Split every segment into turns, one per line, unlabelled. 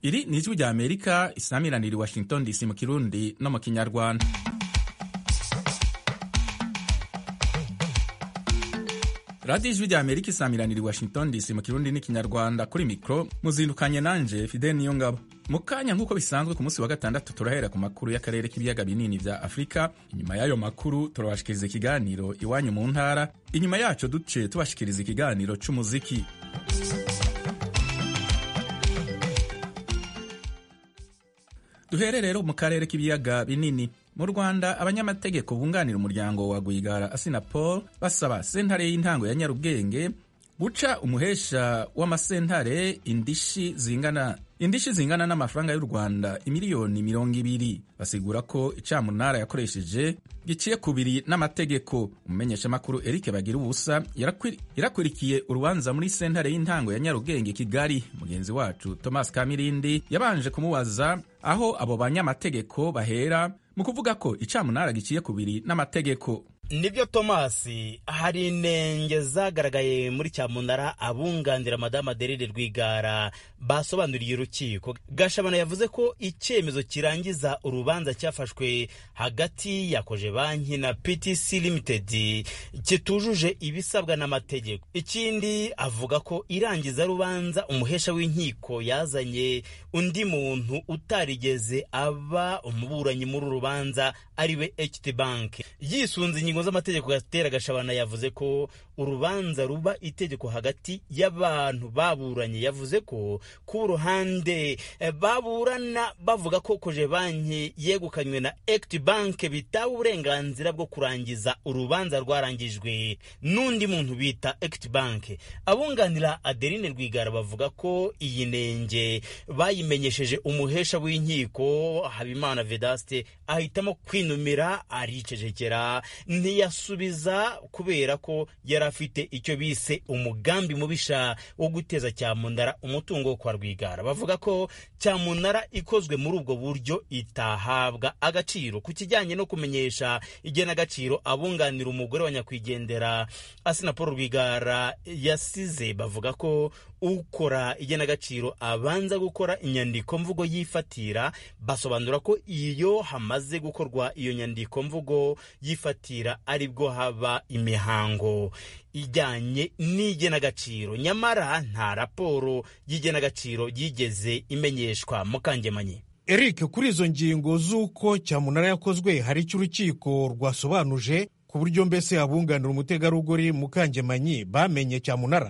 iri ni ijwi rya amerika isamiranira i washington dc mu kirundi no mu kinyarwanda radiyo ijwi rya amerika isamiranira i washington dc mu kirundi n'ikinyarwanda kuri mikoro muzindukanye nanje fidel niyo ngabo mu kanya nk'uko bisanzwe ku munsi wa gatandatu turahera ku makuru y'akarere k'ibiyaga binini vya afurika inyuma y'ayo makuru turabashikiriza ikiganiro iwanyu mu ntara inyuma yaco duce tubashikiriza ikiganiro c'umuziki duhere rero mu karere k'ibiyaga binini mu rwanda abanyamategeko bunganira umuryango wa rwigara asinapol basaba sentare y'intango ya nyarugenge guca umuhesha w'amasentare indishi zingana indishi zingana n'amafaranga y'u rwanda imiliyoni mirongo ibiri basigura ko icamunara yakoresheje giciye kubiri n'amategeko umumenyeshamakuru eric bagira ubusa yarakurikiye urubanza muri sentare y'intango ya nyarugenge kigali mugenzi wacu thomas kamirindi yabanje kumubaza aho abo banyamategeko bahera mu kuvuga ko icamunara giciye kubiri n'amategeko
nibyo tomasi hari inenge zagaragaye muri cyamunara abunganira madamu aderere rwigara basobanuriye urukiko gashabana yavuze ko icyemezo kirangiza urubanza cyafashwe hagati ya koje banki na ptc limited kitujuje ibisabwa n'amategeko ikindi avuga ko irangiza rubanza umuhesha w'inkiko yazanye undi muntu utarigeze aba umuburanyi muri uru rubanza ariwe ht bank yisunze ingingo z'amategeko gatera gashabana yavuze ko urubanza ruba itegeko hagati y'abantu baburanye yavuze ko ku ruhande baburana bavuga ko koje banki yegukanywe na equity bank bitaba uburenganzira bwo kurangiza urubanza rwarangijwe n'undi muntu bita equity bank abunganira adeline rwigara bavuga ko iyi nenge bayimenyesheje umuhesha w'inkiko habimana vedaste ahitamo kwinumira aricecekera ntiyasubiza kubera ko yari afite icyo bise umugambi mubisha wo guteza cyamunara umutungo wo kwa rwigara bavuga ko cyamunara ikozwe muri ubwo buryo itahabwa agaciro ku kijyanye no kumenyesha igenagaciro abunganira umugore wa nyakwigendera asina paul rwigara yasize bavuga ko ukora igenagaciro abanza gukora inyandiko mvugo yifatira basobanura ko iyo hamaze gukorwa iyo nyandiko mvugo yifatira aribwo haba imihango ijyanye n'igenagaciro nyamara nta raporo y'igenagaciro yigeze imenyeshwa mukangemanyi
eric kuri izo ngingo z'uko cyamunara yakozwe hari icyo urukiko rwasobanuje ku buryo mbese abunganira umutegarugori mukangemanyi bamenye cyamunara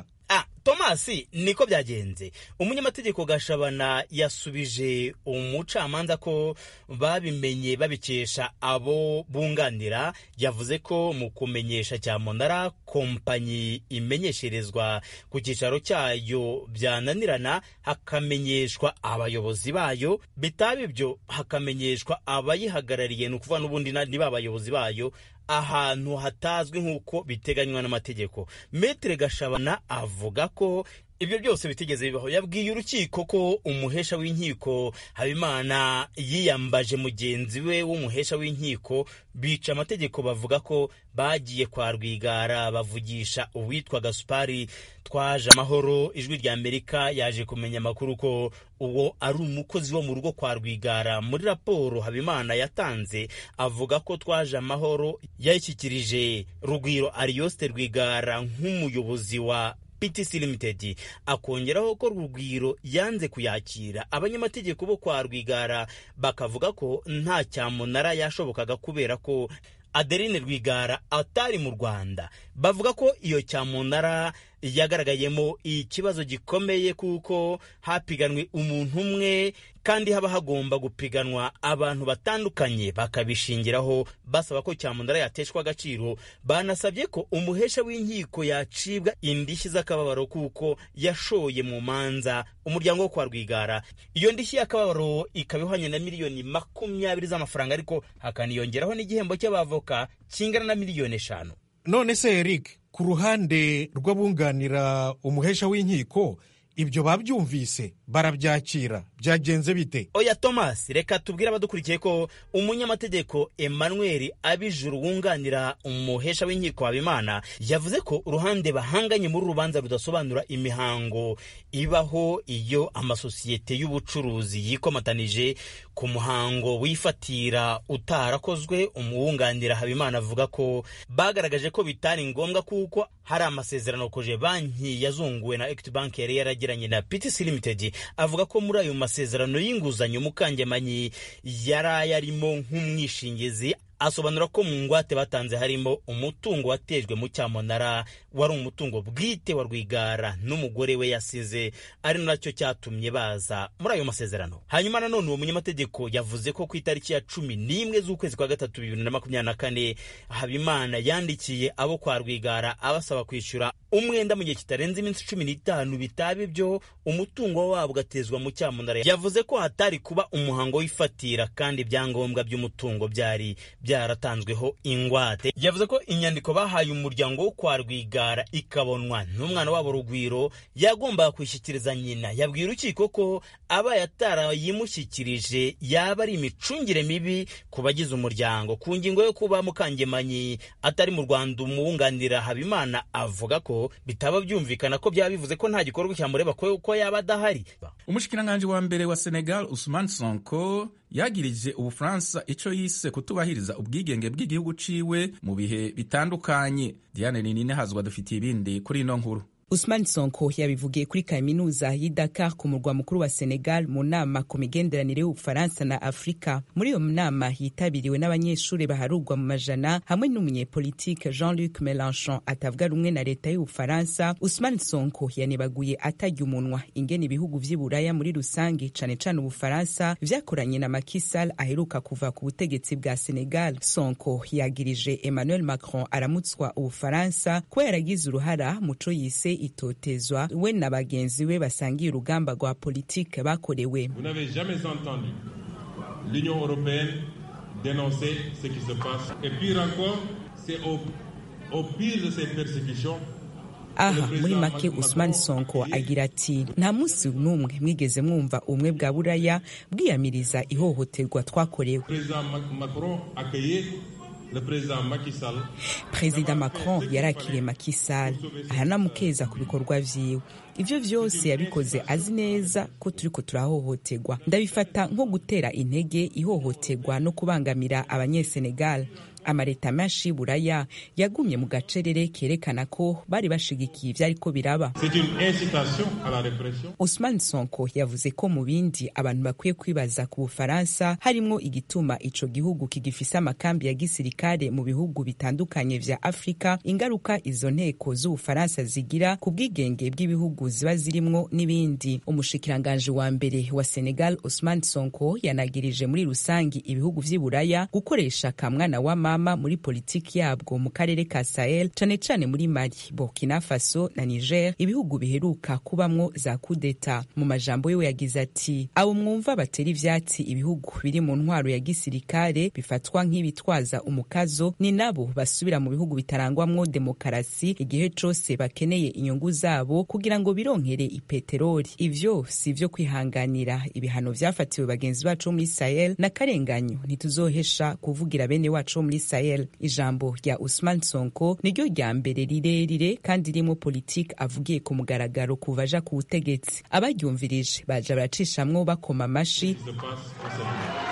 tomasi niko byagenze umunyamategeko gashabana yasubije umucamanza ko babimenye babikesha abo bunganira yavuze ko mu kumenyesha cyamunara kompanyi imenyesherezwa ku cyicaro cyayo byananirana hakamenyeshwa abayobozi bayo bitaba ibyo hakamenyeshwa abayihagarariye ni ukuvuga n'ubundi niba abayobozi bayo ahantu hatazwi nk'uko biteganywa n'amategeko metere gashabana avuga ko ibyo byose bitigeze bibaho yabwiye urukiko ko umuhesha w'inkiko habimana yiyambaje mugenzi we w'umuhesha w'inkiko bica amategeko bavuga ko bagiye kwa rwigara bavugisha uwitwa gasupari twaje amahoro ijwi rya amerika yaje kumenya amakuru ko uwo ari umukozi wo mu rugo kwa rwigara muri raporo habimana yatanze avuga ko twaje amahoro yayishyikirije rugwiro ariyoste rwigara nk'umuyobozi wa PTC Limited akongeraho ko Rugwiro yanze kuyakira abanyamategeko bo kwa Rwigara bakavuga ko nta cyamunara yashobokaga kubera ko Adeline Rwigara atari mu Rwanda bavuga ko iyo cyamunara yagaragayemo ikibazo gikomeye kuko hapiganwe umuntu umwe kandi haba hagomba gupiganwa abantu batandukanye bakabishingiraho basaba ko cyamunara yateshwa agaciro banasabye ko umuhesha w'inkiko yacibwa indishyi z'akababaro kuko yashoye mu manza umuryango wo kwa rwigara iyo ndishyi y'akababaro ikaba ihwanye na miliyoni makumyabiri z'amafaranga ariko hakaniyongeraho n'igihembo cy'abavoka kingana na miliyoni eshanu
none se eric ku ruhande rw'abunganira umuhesha w'inkiko ibyo babyumvise barabyakira byagenze bite
oya thomas reka tubwire abadukurikiye ko umunyamategeko emmanuel abijuru wunganira umuhesha w'inkiko habimana yavuze ko uruhande bahanganye muri urubanza rudasobanura imihango ibaho iyo amasosiyete y'ubucuruzi yikomatanije ku muhango wifatira utarakozwe umuwunganira habimana avuga ko bagaragaje ko bitari ngombwa kuko hari amasezerano koje banki yazunguwe na equity bank yari yaragiranye na ptc limited avuga ko muri ayo masezerano y'inguzanyo mukangemanyi yari ayarimo nk'umwishingizi asobanura ko mu ngwate batanze harimo umutungo watejwe mu cyamunara wari umutungo bwite wa rwigara n'umugore we yasize ari nacyo cyatumye baza muri ayo masezerano hanyuma nanone uwo munyamategeko yavuze ko ku itariki ya cumi n'imwe z'ukwezi kwa gatatu bibiri na makumyabiri na kane habimana yandikiye abo kwa rwigara abasaba kwishyura umwenda mu gihe kitarenze iminsi cumi n'itanu bitaba ibyo umutungo wabo ugatezwa mu cyamunara yavuze ko hatari kuba umuhango w'ifatira kandi ibyangombwa by'umutungo byari byaratanzweho ingwate yavuze ko inyandiko bahaye umuryango wo kwa rwigara ikabonwa n'umwana wabo rugwiro yagombaga kwishyikiriza nyina yabwiye urukiko ko aba yatarayimushyikirije yaba ari imicungire mibi ku bagize umuryango ku ngingo yo kuba mukangemanyi atari mu rwanda umuwunganira habimana avuga ko bitaba byumvikana ko byaba bivuze ko nta gikorwa cyamureba ko yaba adahari
umushikiranganji wa mbere wa senegal usman sonko yagirije ubufaransa icyo yise kutubahiriza ubwigenge bw'igihugu ciwe mu bihe bitandukanye diane ninine hazwa dufitiye ibindi kuri ino nkuru
Usman Sonko yabivugiye kuri kaminuza y'i Dakar ku murwa mukuru wa Senegal mu nama ku migenderanire y'Ubufaransa na Afurika. Muri iyo nama yitabiriwe n'abanyeshuri baharurwa mu majana hamwe n'umunyepolitike Jean-Luc Mélenchon atavuga rumwe na leta y'Ubufaransa. Usman Sonko yanebaguye atarya umunwa ingene ibihugu vy'i Buraya muri rusange cane cane Ubufaransa vyakoranye na Macky Sall aheruka kuva ku butegetsi bwa Senegal. Sonko yagirije Emmanuel Macron aramutswa Ubufaransa kuba yaragize uruhara muco yise itotezwa we na bagenzi be basangiye urugamba rwa politike bakorewe
Vous n'avez jamais entendu l'Union européenne dénoncer ce qui se passe. Et pire encore, c'est au, au pire de ces persécutions
aha muri make usman sonko agira ati nta munsi n'umwe mwigeze mwumva ubumwe bwa buraya bwiyamiriza ihohoterwa twakorewe
président Macron accueillait le président Macky Sall.
perezida macron yarakiriye Macky Sall aranamukeza ku bikorwa vyiwe ivyo vyose yabikoze azi neza ko turiko turahohoterwa ndabifata nko gutera intege ihohoterwa no kubangamira abanyesenegal amaleta menshi y'uburaya yagumye mu gacerere kerekana ko bari bashigikiye ivyariko biraba
C'est une incitation à la répression.
Usman Sonko yavuze ko mu bindi abantu bakwiye kwibaza ku Bufaransa harimwo igituma ico gihugu kigifise amakambi ya gisirikare mu bihugu bitandukanye vya Afrika ingaruka izo nteko z'Ubufaransa zigira ku bwigenge bw'ibihugu ziba zirimwo n'ibindi umushikiranganje wa mbere wa Senegal Usman Sonko yanagirije muri rusangi ibihugu vy'i Buraya gukoresha kamwana wa mama muri politiki yabwo mu karere ka Sahel cane cane muri Mali Burkina Faso na Niger ibihugu biheruka kubamwo za kudeta mu majambo yiwe yagize ati abo mwumva batera ivyatsi ibihugu biri mu ntwaro ya gisirikare bifatwa nk'ibitwaza umukazo ni nabo basubira mu bihugu bitarangwamwo demokarasi igihe cose bakeneye inyungu zabo kugira ngo bironkere ipeteroli ivyo si ivyo kwihanganira ibihano vyafatiwe bagenzi bacu bo muri Sahel n'akarenganyo ntituzohesha kuvugira bene wacu bo muri Sahel ijambo rya Usman Sonko niryo rya mbere rirerire kandi ririmo politiki avugiye ku mugaragaro kuva aja ku butegetsi abaryumvirije baja baracishamwo bakoma amashi
Se passe au Sénégal.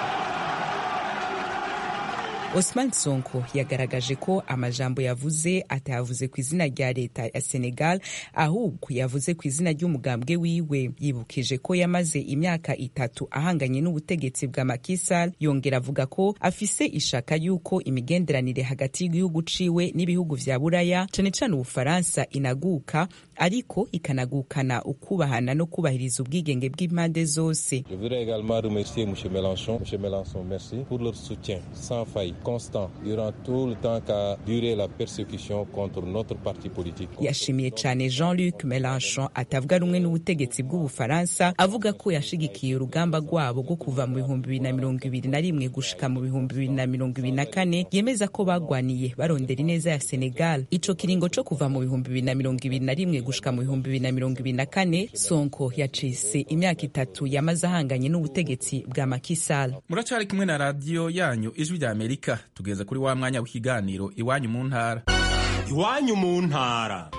Osman Sonko yagaragaje ko amajambo yavuze atayavuze ku izina rya leta ya Senegal ahubwo yavuze ku izina ry'umugambwe wiwe yibukije ko yamaze imyaka itatu ahanganye n'ubutegetsi bwa Macky Sall yongera avuga ko afise ishaka y'uko imigenderanire hagati y'igihugu ciwe n'ibihugu vya Buraya cane cane Ubufaransa inaguka ariko ikanagukana ukubahana no kubahiriza ubwigenge bw'impande zose
Je voudrais également remercier M. Mélenchon. M. Mélenchon, merci pour leur soutien sans faille, constant, durant tout le temps qu'a duré la persécution contre notre parti politique.
yashimiye cyane Jean-Luc Mélenchon atavuga rumwe n'ubutegetsi bw'Ubufaransa avuga ko yashigikiye urugamba rwabo rwo kuva mu bihumbi bibiri na mirongo ibiri na rimwe gushika mu bihumbi bibiri na mirongo ibiri na kane yemeza ko bagwaniye barondera ineza ya Senegal ico kiringo co kuva mu bihumbi bibiri na mirongo ibiri na rimwe gushika mu bihumbi bibiri na mirongo ibiri na kane sonko yacise imyaka itatu yamaze ahanganye n'ubutegetsi bwa makisal
muracari kumwe na radiyo yanyu ijwi rya amerika tugeze kuri wa mwanya w'ikiganiro iwanyu mu ntara
iwanyu mu ntara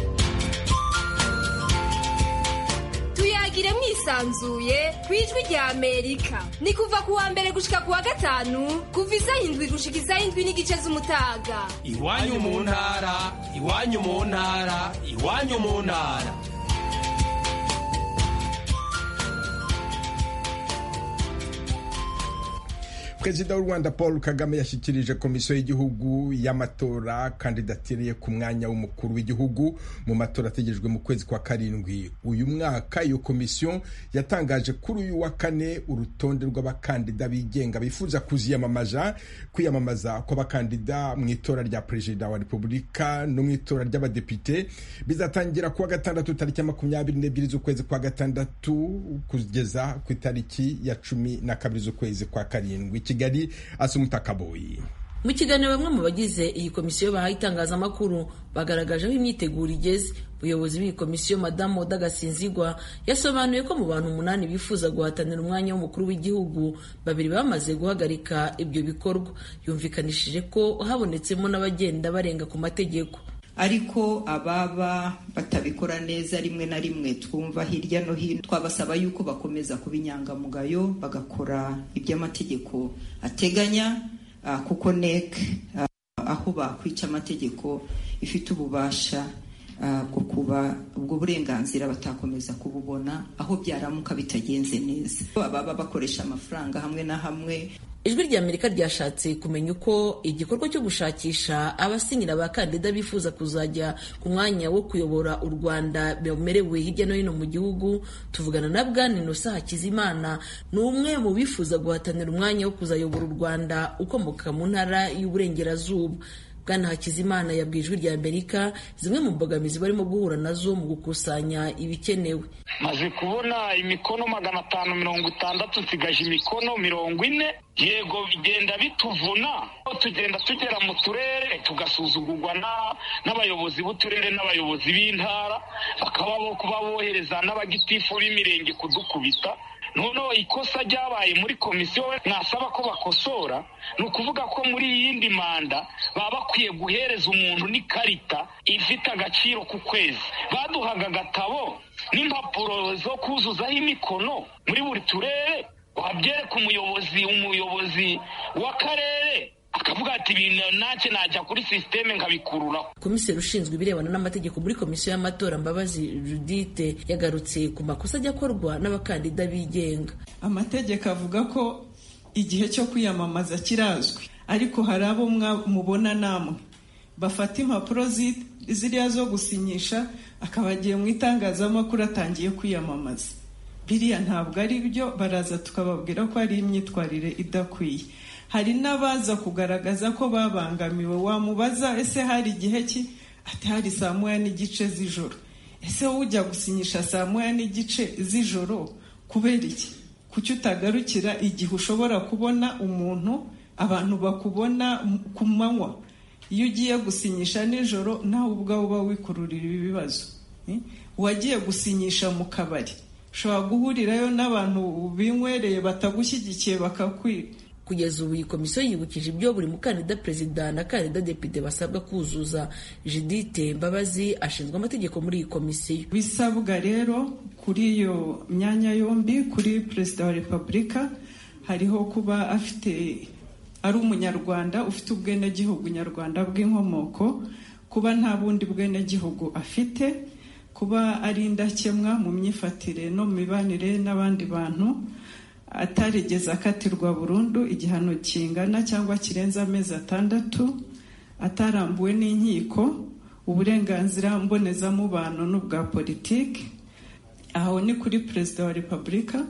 tuyagire mwisanzuye ku ijwi rya amerika ni kuva ku wa mbere gushika ku wa gatanu kuva isaha indwi gushika isaha indwi n'igice z'umutaga
iwanyu mu ntara iwanyu mu ntara iwanyu mu ntara
perezida w'u rwanda paul kagame yashyikirije komisiyo y'igihugu y'amatora kandidatiriye ku mwanya w'umukuru w'igihugu mu matora ategerejwe mu kwezi kwa karindwi uyu mwaka iyo komisiyo yatangaje kuri uyu wa kane urutonde rw'abakandida bigenga bifuza kuziyamamaza kwiyamamaza kw'abakandida mu itora rya perezida wa repubulika no mu itora ry'abadepite bizatangira kuwa gatandatu tariki ya makumyabiri n'ebyiri z'ukwezi kwa gatandatu kugeza ku itariki ya cumi na kabiri z'ukwezi kwa karindwi kigali asumuta kaboyi
mu kiganiro bamwe mu bagize iyi komisiyo bahaye itangazamakuru bagaragaje aho imyiteguro igeze umuyobozi w'iyi komisiyo madamu oda gasinzigwa yasobanuye ko mu bantu umunani bifuza guhatanira umwanya w'umukuru w'igihugu babiri bamaze guhagarika ibyo bikorwa yumvikanishije ko habonetsemo n'abagenda barenga ku mategeko
ariko ababa batabikora neza rimwe na rimwe twumva hirya no hino twabasaba yuko bakomeza kuba inyangamugayo bagakora iby'amategeko ateganya kuko nek aho bakwica amategeko ifite ububasha bwo kuba ubwo burenganzira batakomeza kububona aho byaramuka bitagenze neza ababa bakoresha amafaranga hamwe na hamwe
ijwi rya amerika ryashatse kumenya uko igikorwa cyo gushakisha abasinyira abakandida bifuza kuzajya ku mwanya wo kuyobora u rwanda bemerewe hirya no hino mu gihugu tuvugana na bwana inosa hakizimana ni umwe mu bifuza guhatanira umwanya wo kuzayobora u rwanda ukomoka mu ntara y'uburengerazuba bwana hakizimana yabwiye ijwi rya amerika zimwe mu mbogamizi barimo guhura nazo mu gukusanya ibikenewe
maze kubona imikono magana atanu mirongo itandatu nsigaje imikono mirongo ine yego bigenda bituvuna tugenda tugera mu turere tugasuzugurwa n'abayobozi b'uturere n'abayobozi b'intara bakaba bo kuba bohereza n'abagitifu b'imirenge kudukubita noneho ikosa ryabaye muri komisiyo mwasaba ko bakosora ni ukuvuga ko muri iyi yindi manda baba bakwiye guhereza umuntu n'ikarita ifite agaciro ku kwezi baduhaga agatabo n'impapuro zo kuzuzaho imikono muri buri turere wabyereka umuyobozi umuyobozi w'akarere akavuga ati ibintu ntacyo najya kuri sisiteme nkabikururaho
komiseri ushinzwe ibirebana n'amategeko muri komisiyo y'amatora mbabazi judite yagarutse ku makosa ajya akorwa n'abakandida bigenga
amategeko avuga ko igihe cyo kwiyamamaza kirazwi ariko hari abo mubona namwe bafata impapuro ziriya zo gusinyisha akaba agiye mu itangazamakuru atangiye kwiyamamaza biriya ntabwo ari byo baraza tukababwira ko ari imyitwarire idakwiye hari n'abaza kugaragaza ko babangamiwe wamubaza ese hari igihe ki ati hari saa moya n'igice z'ijoro ese wowe ujya gusinyisha saa moya n'igice z'ijoro kubera iki kuki utagarukira igihe ushobora kubona umuntu abantu bakubona ku manywa iyo ugiye gusinyisha nijoro nawe ubwawe uba wikururira ibibazo wagiye gusinyisha mu kabari ushobora guhurirayo n'abantu binywereye batagushyigikiye bakakwiba
kugeza ubu iyi komisiyo yibukije ibyo buri mukandida perezida na kandida depite basabwa kuzuza judite mbabazi ashinzwe amategeko muri iyi komisiyo
bisabwa rero kuri iyo myanya yombi kuri perezida wa repubulika hariho kuba afite ari umunyarwanda ufite ubwenegihugu nyarwanda bw'inkomoko kuba nta bundi bwenegihugu afite kuba ari indakemwa mu myifatire no mu mibanire n'abandi bantu atarigeze akatirwa burundu igihano kingana cyangwa kirenze amezi atandatu atarambuwe n'inkiko uburenganzira mbonezamubano n'ubwa politiki aho ni kuri perezida wa repubulika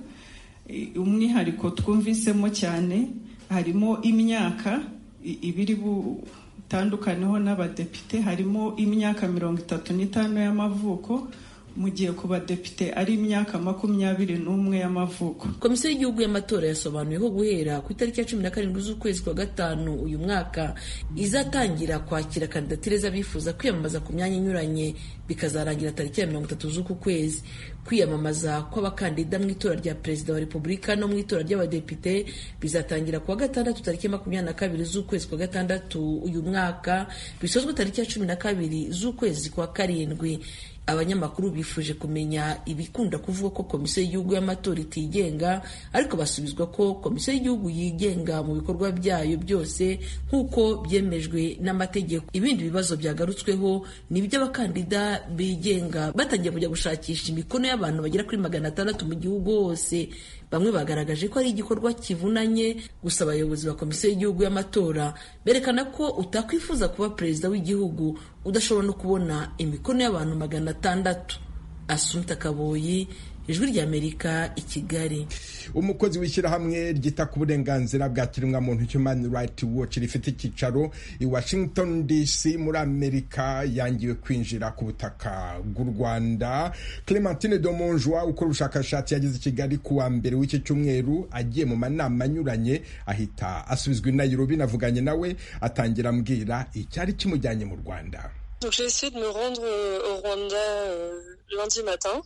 umwihariko twumvisemo cyane harimo imyaka ibiri butandukaneho n'abadepite harimo imyaka mirongo itatu n'itanu y'amavuko mu gihe ku badepite ari imyaka makumyabiri n'umwe y'amavuko
komisiyo y'igihugu y'amatora yasobanuye ko guhera ku itariki ya cumi na karindwi z'ukwezi kwa gatanu uyu mwaka izatangira kwakira kandidatire z'abifuza kwiyamamaza ku myanya inyuranye bikazarangira tariki ya mirongo itatu z'uku kwezi kwiyamamaza kw'abakandida mu itora rya perezida wa repubulika no mu itora ry'abadepite bizatangira kuwa gatandatu tariki ya makumyabiri na kabiri z'ukwezi kwa gatandatu uyu mwaka bisozwe tariki ya cumi na kabiri z'ukwezi kwa karindwi abanyamakuru bifuje kumenya ibikunda kuvuga ko komisiyo y'igihugu y'amatora itigenga ariko basubizwa ko komisiyo y'igihugu yigenga mu bikorwa byayo byose nk'uko byemejwe n'amategeko ibindi bibazo byagarutsweho ni iby'abakandida bigenga batangiye kujya gushakisha imikono y'abantu bagera kuri magana atandatu mu gihugu hose bamwe bagaragaje ko ari igikorwa kivunanye gusa abayobozi ba komisiyo y'igihugu y'amatora berekana ko utakwifuza kuba perezida w'igihugu udashobora no kubona imikono y'abantu magana atandatu asumta kaboyi ijwi ry'amerika i kigali
umukozi w'ishyirahamwe ryita ku burenganzira bwa kiremwamuntu human rights watch rifite icyicaro i washington dc muri amerika yangiwe kwinjira ku butaka bw'u rwanda clementine domonjwa ukora ubushakashatsi yageze i kigali ku wa mbere w'iki cyumweru agiye mu manama anyuranye ahita asubizwa i nairobi navuganye nawe atangira ambwira icyari kimujyanye mu rwanda
Donc j'ai essayé de me rendre au Rwanda euh, lundi matin.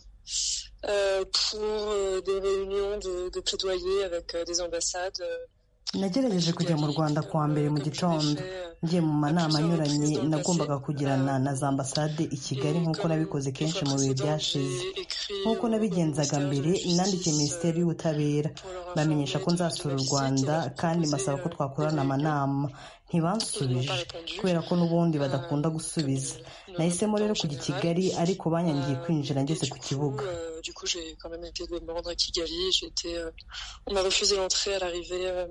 Euh, pour euh, des réunions de, de plaidoyer avec euh, des ambassades.
nagerageje kujya mu rwanda kuwa mbere mu gitondo ngiye mu manama anyuranye nagombaga kugirana na za ambasade i kigali nk'uko nabikoze kenshi mu bihe byashize nk'uko nabigenzaga mbere nandikiye minisiteri y'ubutabera bamenyesha ko nzasura u rwanda kandi mbasaba ko twakorana amanama ntibansubije kubera ko n'ubundi badakunda gusubiza nahisemo rero kujya i kigali ariko banyangiye kwinjira ngeze ku kibuga
Du coup, j'ai quand même été de me rendre à Kigali. J'ai été, euh, on m'a refusé l'entrée à l'arrivée euh,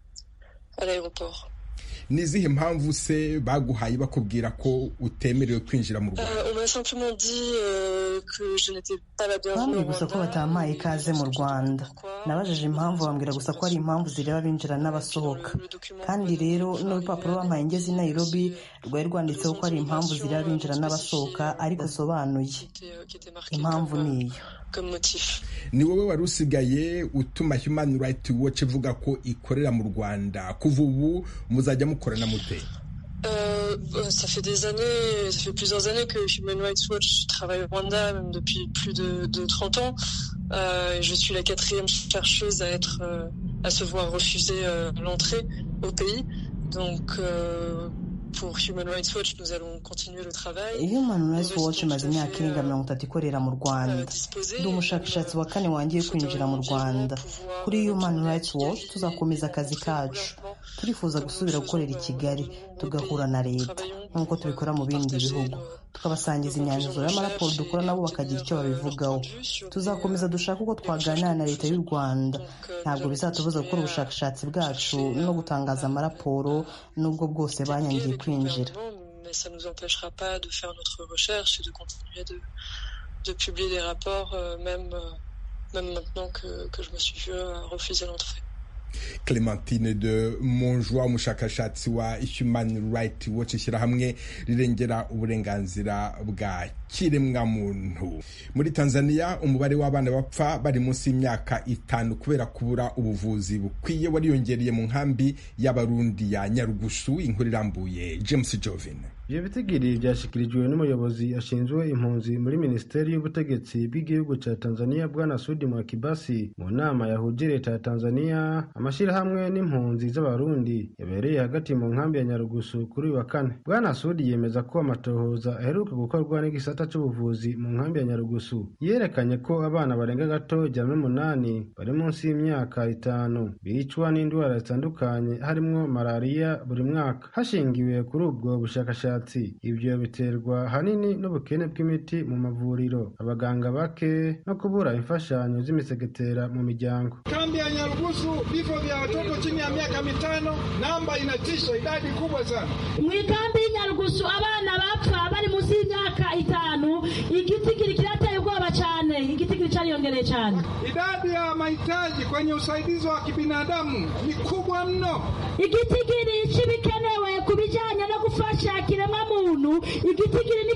à l'aéroport.
ni izihe mpamvu se baguhaye bakubwira ko utemerewe kwinjira mu rwanda
Euh, on m'a simplement dit euh, que je n'étais pas la bienvenue
bambwiye
au
gusa ko
Rwanda.
batampaye ikaze mu rwanda nabajije impamvu bambwira gusa ko ari impamvu zireba abinjira n'abasohoka kandi rero n'urupapuro bampaye ngeze i nairobi rwari rwanditseho ko ari impamvu zireba abinjira n'abasohoka ariko asobanuye impamvu niyo
comme motif.
ni wowe wari usigaye utuma human rights watch ivuga ko ikorera mu rwanda kuva ubu muzajya mukorana mute
Euh, bah, ça fait des années, ça fait plusieurs années que Human Rights Watch travaille au Rwanda, même depuis plus de, de 30 ans. Euh, et je suis la quatrième chercheuse à être, euh, à se voir refuser euh, l'entrée au pays. Donc, euh, pour Human Rights Watch, nous allons continuer le travail.
human rights watch imaze imyaka irenga mirongo itatu ikorera mu rwanda ndi umushakashatsi wa kane wangiye kwinjira mu rwanda kuri human rights watch tuzakomeza akazi kacu turifuza gusubira gukorera i kigali tugahura na leta nk'uko tubikora mu bindi bihugu tukabasangiza imyanzuro y'amaraporo dukora nabo bakagira icyo babivugaho tuzakomeza dushaka uko twaganira na leta y'u rwanda ntabwo bizatubuza gukora ubushakashatsi bwacu no gutangaza amaraporo n'ubwo bwose banyangiye kwinjira
Mais ça ne nous empêchera pas de faire notre recherche et de continuer de, de publier des rapports, euh, même, euh, même maintenant que, que je me suis vu euh, refuser l'entrée.
clementine de monjwa umushakashatsi wa human rights watch ishyirahamwe rirengera uburenganzira bwa kiremwamuntu muri tanzania umubare w'abana bapfa bari munsi y'imyaka itanu kubera kubura ubuvuzi bukwiye wariyongereye mu nkambi y'abarundi ya nyarugusu inkuru irambuye james jovin
ibyo bitigiri byashyikirijwe n'umuyobozi ashinzwe impunzi muri minisiteri y'ubutegetsi bw'igihugu cya tanzania bwana sudi mwakibasi mu nama yahuje leta ya tanzania amashyirahamwe n'impunzi z'abarundi yabereye hagati mu nkambi ya nyarugusu kuri uyu wa kane bwana sudi yemeza ko amatohoza aheruka gukorwa n'igisata cy'ubuvuzi mu nkambi ya nyarugusu yerekanye ko abana barenga gato ijana n'umunani bari munsi y'imyaka itanu bicwa n'indwara zitandukanye harimo malariya buri mwaka hashingiwe kuri ubwo bushakashatsi ibyo biterwa ahanini n'ubukene bw'imiti mu mavuriro abaganga bake no kubura imfashanyo z'imisegetera mu miryango
Kambi ya Nyarugusu, vifo vya watoto chini ya miaka mitano, namba inatisha, idadi kubwa sana.
Mwikambi Nyarugusu abana bapfa bari munsi y'imyaka itanu, igitigiri kirateye ubwoba cyane, igitigiri cyariyongereye cyane.
Idadi ya mahitaji kwenye usaidizi wa kibinadamu ni kubwa mno.
Igitigiri cy'ibikenewe ku bijyanye no gufasha kiremwamuntu, igitigiri ni kinini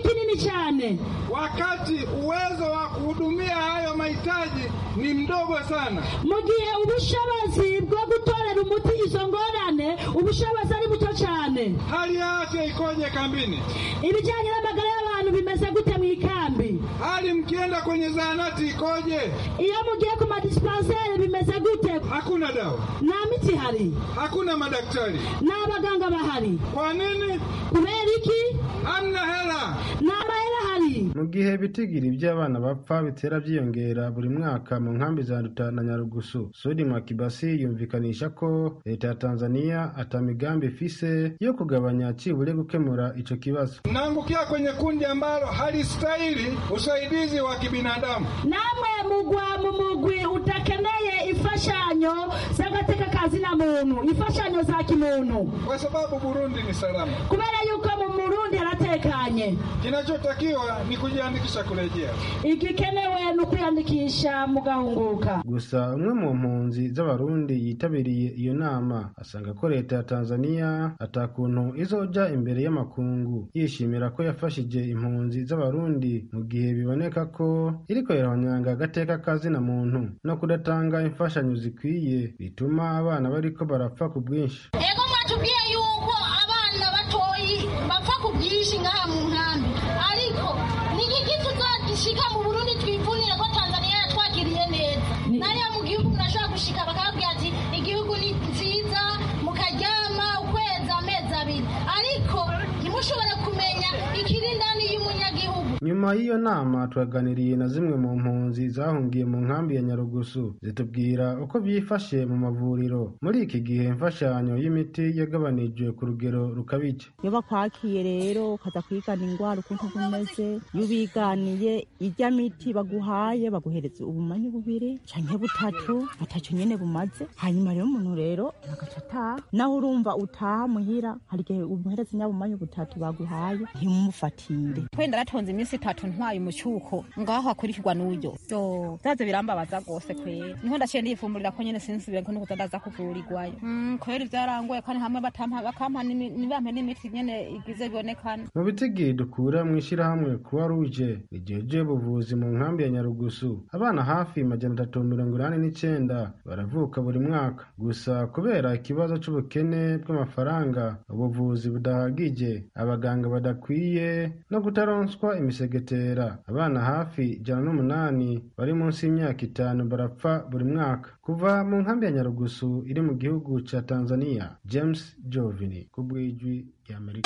cyane
wakati uwezo wa kuhudumia hayo mahitaji ni mdogo sana.
mu gihe ubushobozi bwo gutorera umuti izo ngorane ubushobozi ari buto cyane
Hali ya afya ikoje kambini?
ibijyanye n'amagara y'abantu bimeze gute mu ikambi
Hali mkienda kwenye zahanati ikoje?
iyo mugiye ku madisipanseri bimeze gute
Hakuna dawa,
nta miti ihari
hakuna madaktari.
nta baganga bahari
Kwa nini?
kubera iki
Hamna hela.
nta mahera ahari
mu gihe ibitigiri by'abana bapfa bitera byiyongera buri mwaka mu nkambi za Nduta na Nyarugusu Sudi Mwakibasi yumvikanisha ko leta ya Tanzania ata migambi ifise yo kugabanya cibure gukemura ico kibazo
Mnaangukia kwenye kundi ambalo halistahili usaidizi wa kibinadamu.
namwe mugwa mu mugwi utakeneye imfashanyo z'agateka kazina muntu imfashanyo za kimuntu
Kwa sababu Burundi ni salama.
kubera yuko mu murundi haratekanye
Kinachotakiwa ni kujiandikisha kurejea.
igikenewe ni ukwiyandikisha mugahunguka
gusa umwe mu mpunzi z'abarundi yitabiriye iyo nama asanga ko leta ya Tanzania atakuntu izoja imbere y'amakungu yishimira ko yafashije impunzi z'abarundi mu gihe biboneka ko iriko irahonyanga agateka kazina muntu no kudatanga imfashanyo zikwiye bituma abana bariko barapfa ku bwinshi
ego mwatubwiye yuko abana batoyi bapfa ku bwinshi ngaha mu nkambi ariko ni iki tuzagishika mu burundi twivunire ko tanzania yatwakiriye neza nariya mu gihugu murashobora gushika bakababwira ati igihugu ni nziza mukaryama ukwezi amezi abiri ariko ntimushobore kumenya ikiri ndani y'umunyagihugu
nyuma y'iyo nama twaganiriye na zimwe mu mpunzi zahungiye mu nkambi ya nyarugusu zitubwira uko byifashe mu mavuriro muri iki gihe imfashanyo y'imiti yagabanijwe ku rugero rukabije
iyo bakwakiye rero ukaza kwigana indwara ukuntu bumeze iyo ubiganiye irya miti baguhaye baguhereza ubumanyi bubiri canke butatu butatu nyene bumaze hanyuma rero umuntu rero agaca ataha naho urumva utaha muhira hari igihe umuhereza nyabumanyi butatu baguhaye ntimumufatire
twenda ratonze iminsi itatu ntwaye umucyuko ngaho hakurikirwa n'uyo yo zaze birambabaza rwose kwera niho ndaciye ndifumburira ko nyene sinsubire ko nukuza ndaza kuvurirwayo Mm, kwera ivyarangoye kandi hamwe batampa bakampa n'imi- nibampe n'imiti nyene igize bibonekana
mu bitigi dukura mu ishyirahamwe kuba ruje rigejeje ubuvuzi mu nkambi ya nyarugusu abana hafi majana atatu mirongo inani n'icyenda baravuka buri mwaka gusa kubera ikibazo c'ubukene bw'amafaranga ubuvuzi budahagije abaganga badakwiye no kutaronswa imisegetera abana hafi ijana n'umunani bari munsi y'imyaka itanu barapfa buri mwaka kuva mu nkambi ya nyarugusu iri mu gihugu ca tanzania james jovini ku bw'ijwi ry'amerika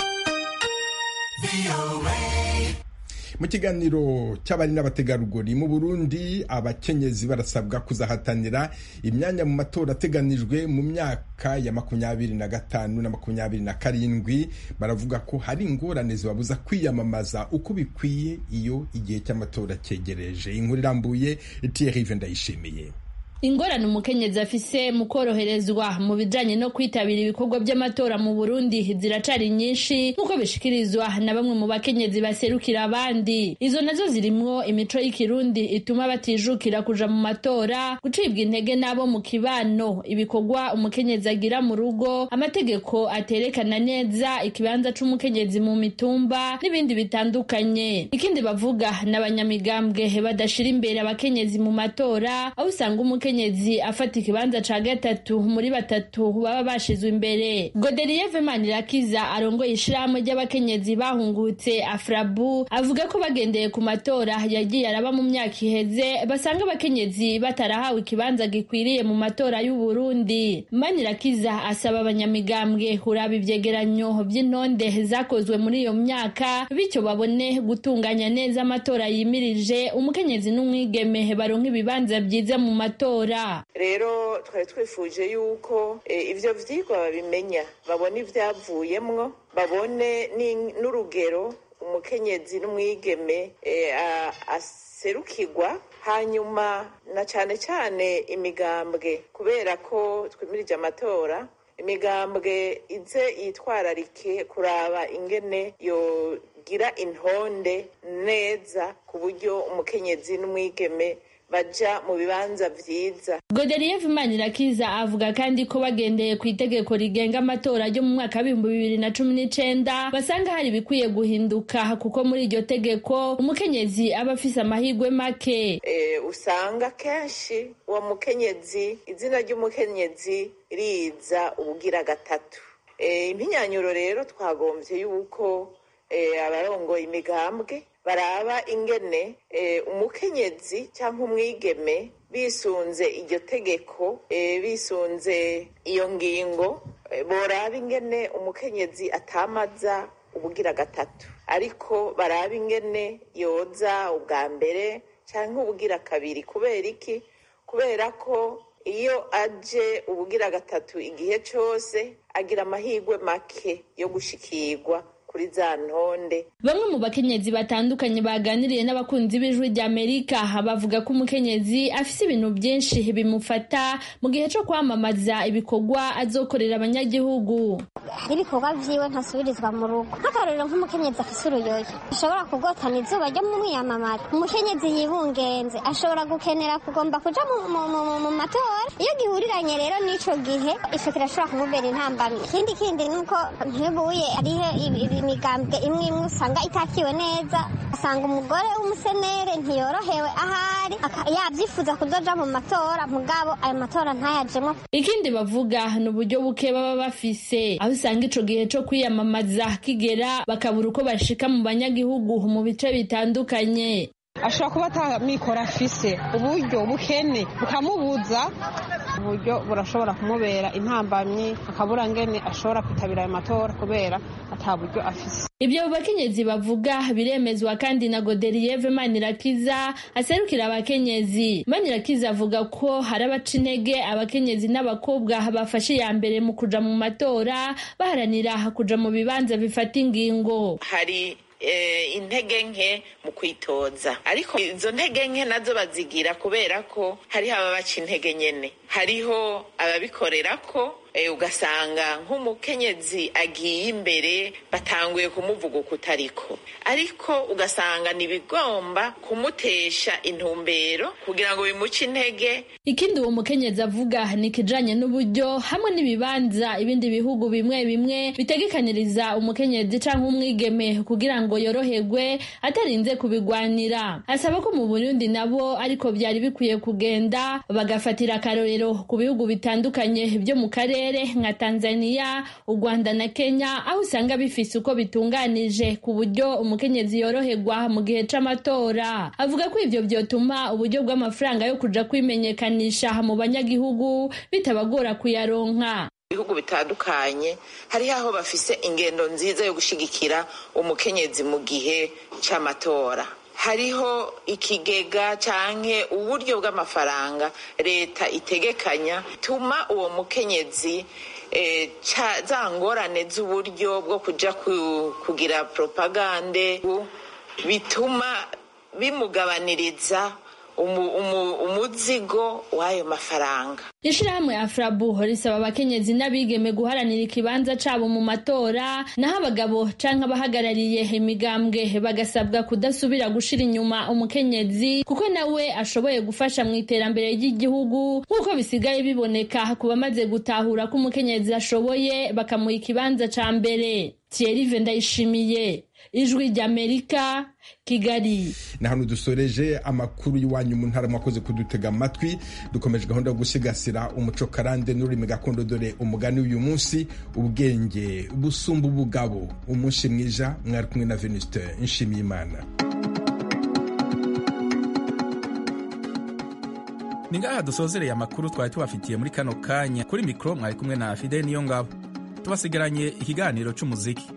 mu kiganiro cy'abari n'abategarugori mu burundi abakenyezi barasabwa kuzahatanira imyanya mu matora ateganijwe mu myaka ya makumyabiri na gatanu na makumyabiri na karindwi baravuga ko hari ingorane zibabuza kwiyamamaza uko bikwiye iyo igihe cy'amatora cyegereje inkuru irambuye Thierry ndayishimiye
ingorane umukenyezi afise mu koroherezwa mu bijanye no kwitabira ibikorwa by'amatora mu burundi ziracari nyinshi nk'uko bishikirizwa na bamwe mu bakenyezi baserukira abandi izo nazo zirimwo imico y'ikirundi ituma batijukira kuja mu matora gucibwa intege n'abo mu kibano ibikorwa umukenyezi agira mu rugo amategeko aterekana neza ikibanza c'umukenyezi mu mitumba n'ibindi bitandukanye ikindi bavuga n'abanyamigambwe badashira imbere abakenyezi mu matora aho usanga umukenyezi afata ikibanza ca gatatu muri batatu baba bashizwe imbere goderieve manirakiza arongoye ishirahamwe ry'abakenyezi bahungutse afrabu avuga ko bagendeye ku matora yagiye araba mu myaka iheze basanga abakenyezi batarahawe ikibanza gikwiriye mu matora y'uburundi manirakiza asaba abanyamigambwe kuraba ivyegeranyo vy'intonde zakozwe muri iyo myaka bityo babone gutunganya neza amatora yimirije umukenyezi n'umwigeme baronka ibibanza vyiza mu matora
rero twari twifuje yuko ibyo byigwa babimenya babone ibyavuyemwo babone n'urugero umukenyezi n'umwigeme aserukirwa hanyuma na cyane cyane imigambwe kubera ko twimirije amatora imigambwe ize yitwararike kuraba ingene yogira intonde neza ku buryo umukenyezi n'umwigeme baja mu bibanza vyiza
Godelieve Manirakiza avuga kandi ko bagendeye ku itegeko rigenga amatora ryo mu mwaka w'ibihumbi bibiri na cumi n'icenda basanga hari ibikwiye guhinduka kuko muri iryo tegeko umukenyezi aba afise amahirwe make
e, usanga kenshi uwo mukenyezi izina ry'umukenyezi riza ubugira gatatu e, impinyanyuro rero twagombye yuko e, abarongoye imigambwe baraba ingene e, umukenyezi cyangwa umwigeme bisunze iryo tegeko e, bisunze iyo ngingo e, boraba ingene umukenyezi atamaza ubugira gatatu ariko baraba ingene yoza ubwa mbere cyangwa ubugira kabiri kubera iki kubera ko iyo aje ubugira gatatu igihe cyose agira amahirwe make yo gushikirwa kuri za ntonde
bamwe mu bakenyezi batandukanye baganiriye n'abakunzi b'ijwi rya amerika bavuga ko umukenyezi afise ibintu byinshi bimufata mu gihe cyo kwamamaza ibikorwa azokorera abanyagihugu
hari ibikorwa vyiwe ntasubirizwa mu rugo nk'akarorero nk'umukenyezi afise uruyoyo ashobora kugotana izuba ryo mu mwiyamamara umukenyezi yibungenze ashobora gukenera kugomba kuja mu matora iyo gihuriranye rero n'ico gihe ico kirashobora kumubera intambamyi ikindi kindi nuko ntibuye ariho imigambwe imwe imwe usanga itakiwe neza asanga umugore w'umusenere ntiyorohewe ahari yabyifuza kuzoja mu matora mugabo ayo matora ntayajemo
ikindi bavuga ni uburyo buke baba bafise aho usanga ico gihe co kwiyamamaza kigera bakabura uko bashika mu banyagihugu mu bice bitandukanye
ashobora kuba atamikoro afise uburyo bukene bukamubuza uburyo burashobora kumubera intambamyi akabura ngene ashobora kwitabira ayo matora kubera ata buryo afise
ibyo bakenyezi bavuga biremezwa kandi na godelieve manirakiza aserukira abakenyezi manirakiza avuga ko hari abaca intege abakenyezi n'abakobwa bafashe iya mbere mu kuja mu matora baharanira kuja mu bibanza bifata ingingo
hari intege nke mu kwitoza ariko izo ntege nke nazo bazigira kubera ko hariho ababaca intege nyene hariho ababikorera ko ugasanga nk'umukenyezi agiye imbere batanguye kumuvuga uko utariko ariko ugasanga ntibigomba kumutesha intumbero kugira ngo bimuce intege
ikindi uwo mukenyezi avuga ni ikijanye n'uburyo hamwe n'ibibanza ibindi bihugu bimwe bimwe bitegekaniriza umukenyezi canke umwigeme kugira ngo yoroherwe atarinze kubigwanira asaba ko mu burundi nabo ariko byari bikwiye kugenda bagafatira akarorero ku bihugu bitandukanye byo mu karere nka Tanzania, u Rwanda na Kenya aho usanga bifise uko bitunganije ku buryo umukenyezi yoroherwa mu gihe c'amatora. Avuga ko ivyo vyotuma uburyo bw'amafaranga yo kuja kwimenyekanisha mu banyagihugu bitabagora kuyaronka.
ibihugu bitandukanye hariho aho bafise ingendo nziza yo gushigikira umukenyezi mu gihe c'amatora hariho ikigega canke uburyo bw'amafaranga leta itegekanya tuma uwo mukenyezi e, za ngorane z'uburyo bwo kuja kugira propagande bituma bimugabaniriza umuzigo w'ayo mafaranga
ishirahamwe afrabu risaba abakenyezi n'abigeme guharanira ikibanza cabo mu matora naho abagabo canke abahagarariye imigambwe bagasabwa kudasubira gushira inyuma umukenyezi kuko nawe ashoboye gufasha mu iterambere ry'igihugu nk'uko bisigaye biboneka ku bamaze gutahura ko umukenyezi ashoboye bakamuha ikibanza ca mbere Thierry Ndayishimiye ijwi ry'Amerika Kigali
na hano dusoreje amakuru y'iwanyu mu ntara mwakoze kudutega amatwi dukomeje gahunda yo gusigasira umuco karande n'ururimi gakondo dore umugani w'uyu munsi ubwenge busumba ubugabo umunsi mwiza mwari kumwe na Venuste Nshimiyimana
ni ngaha dusozereye amakuru twari tubafitiye muri kano kanya kuri mikoro mwari kumwe na Fidel Niyongabo tubasigaranye ikiganiro cy'umuziki